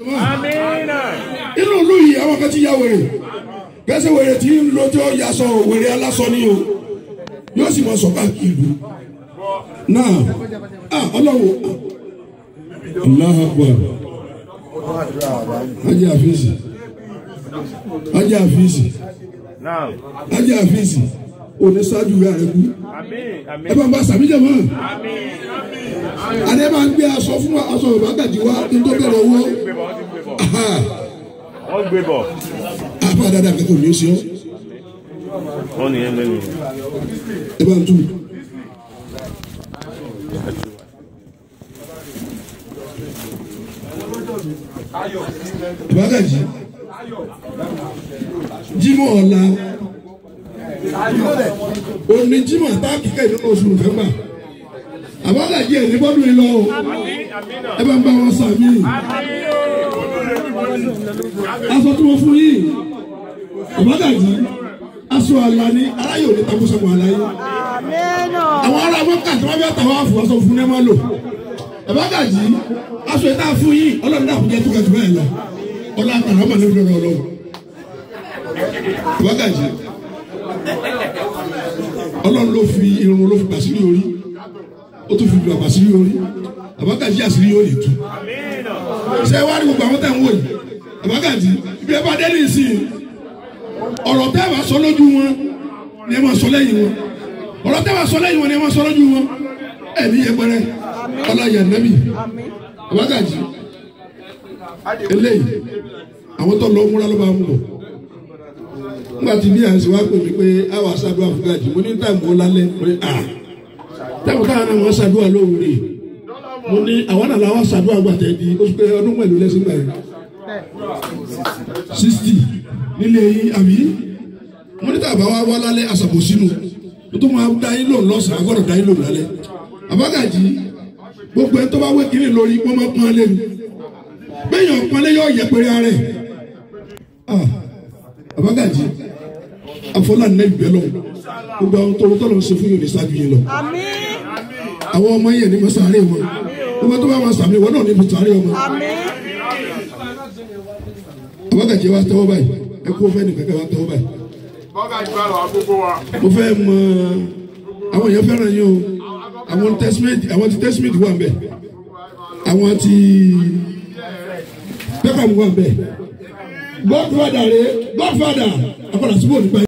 Amina. inú ìlú yìí àwọn kan ti ya wèrè gẹ́sẹ̀ wèrè tí ń lo tí ó ya sọ wèrè alásọ ni o yóò sì mọ sọ káàkiri ìlú náà ah ọlọ́wọ́ Allahu Akbar ajé àfíìsì ajé àfíìsì Naam. ajé àfíìsì òní ṣáájú rẹ̀ rẹ̀ kú Amin. ẹ Amin. bá ń bá sàmíjẹ mọ́ Amin. adé máa ń gbé aṣọ fún aṣọ Yorùbá gàdí wá kí n tó bẹ̀rẹ̀ owó Gbé bọ̀, wọ́n ti gbé bọ̀. Wọ́n gbé bọ̀. àfa dáadáa kẹ́kọ̀ọ́ ní oṣù ọ́ Wọ́n nìyẹn lẹ́nu. ẹ bá ń tú. Ìbágàjì Jímọ̀ ọ̀la òní Jímọ̀ táàkì kẹ́hìn nínú oṣù Nọ́fẹ̀mbà àbágàjì ẹ̀ ní bọ́dún yìí lọ o ẹ bá ń bá wọn sàmì aṣọ tí wọ́n fún yìí àbágàjì aṣọ àlà ni aráyè òní takùsọ̀mù àlàyé àwọn ará mọ́kà tí wọ́n fẹ́ tàwọn àfọwọ́sọ fún ẹ máa lò àbágàjì aṣọ ìta fún yìí ọlọ́run náà kò jẹ́ tó kẹ́tù bẹ́ẹ̀ lọ ọlọ́run àtàrà ọmọ nílùú lọ́dọ̀ ọlọ́run àbágàjì ọlọ́run ló fi irun ló fi pàṣírí orí ó tún fi lu àpàṣírí orí àbágàjì àṣírí yóò lè tú ṣé wàá rí gbogbo àwọn tẹ̀ ń wò yìí àbágàjì ibi ẹ bá dé ní ìsìn ọ̀rọ̀ tẹ́ bá sọ lójú wọn ni ẹ máa sọ lẹ́yìn wọn ọ̀rọ̀ tẹ́ bá sọ lẹ́yìn wọn ni ẹ máa sọ lójú wọn ẹ̀mí yẹpẹrẹ ọláyà nẹ́bì àbágàjì eléyìí àwọn tó lọ múra ló bá mú bọ̀ nígbà tí bí àǹsí wá pè mí pé àwọn aṣáájú àfúgàjì mo ní táìmù ó lálẹ́ mo ní à táìmù táwọn náà wọ́n ṣàdúrà lóhùn rè mo ní àwọn náà làwọn ṣàdúrà gbàtẹ́ di oṣù pé ọdún mẹ́lòó lẹ́sìn gbà yẹn sixty nílé yín àbí mọ́nítà bá wá wá lálẹ́ àṣàbò sínú tó máa dá yín lòun lọ́sàn-án agbọ́dọ̀ dá yín lòun lálẹ́ àbágàjì gbogbo ẹ tó bá wé kiri lórí wọ́n máa pọ́n lé mi bẹ́ẹ̀yàn pọ́n lé yọ yẹpẹrẹ ara ẹ̀ ah àbágàjì àfọláńdé ìgbẹ́ lọ gbogbo àwọn tó tọ́ lọ ṣe fún yóò ní ṣáájú yín lọ àwọn ọmọ yẹn ní mọ́sàárè wọn gbogbo tó bá wọn sàmì wọn náà ní mọ́sàárè wọn àbágàjì wa tẹ́wọ́ báyìí ẹ kó fẹ́ nìkan kẹ́ wa tẹ́wọ́ báyìí Bọ́gà ìgbà lọ gbogbo wa. mo fẹ́ mọ àwọn èèyàn fẹ́ràn yín o àwọn tẹ́símẹ́tì àwọn ti tẹ́símẹ́tì wà ń bẹ̀ àwọn ti pẹ́kàmù wà ń bẹ̀ godfather rẹ godfather akọ̀dà síbò nípa.